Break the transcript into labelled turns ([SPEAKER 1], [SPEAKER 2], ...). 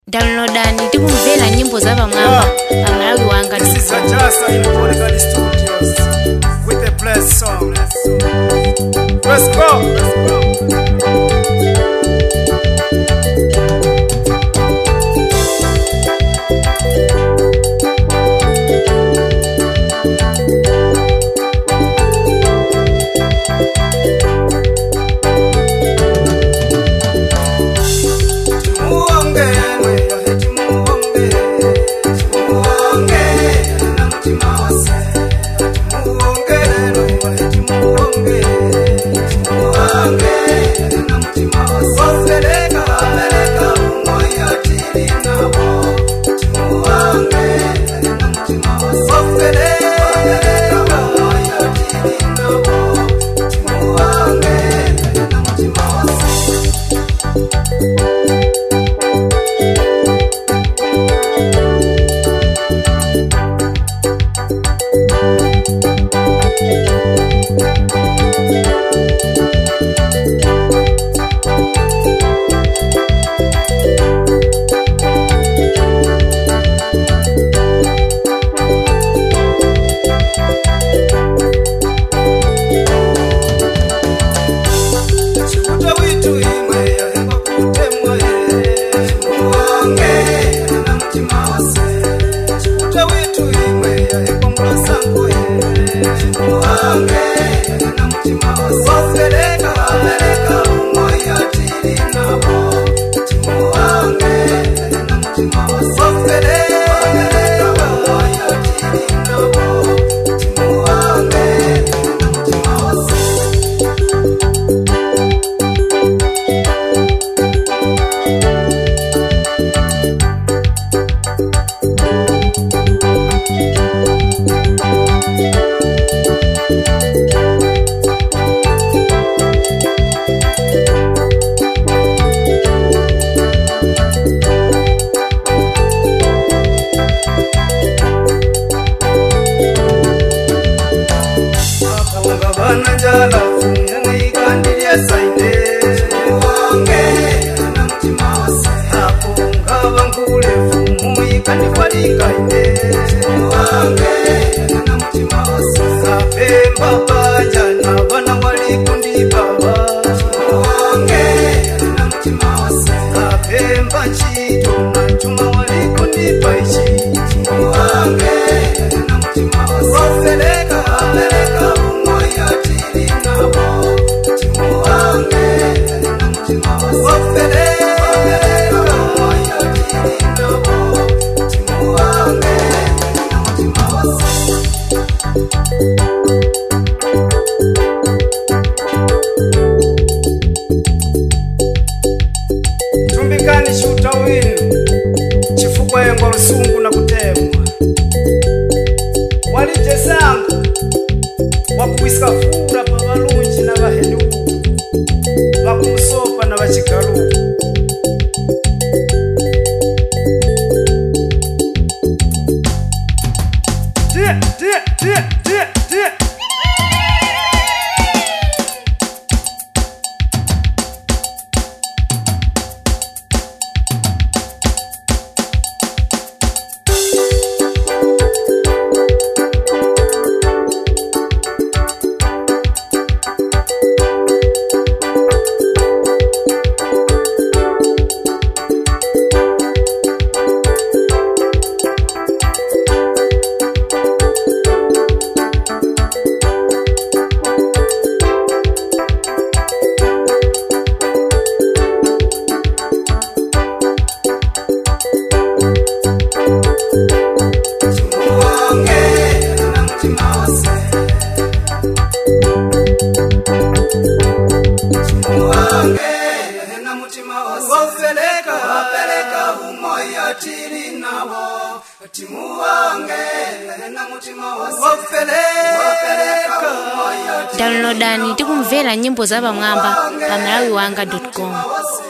[SPEAKER 1] downloadani tikumvera nyimbo za pamwamba pa malawi wanga
[SPEAKER 2] This is Ajasa in Polygon Studios with a blessed song. Let's go. tumbikani shuta winu chifukwa yengo lusungu na kutemwa walije sangu wakuwisika fura pa valunji na vahenu vakumusopa na vachikalu Tie, tie, tie, tie, tie.
[SPEAKER 1] downloadani tikumvera nyimbo za pamwamba pa malawi wanga com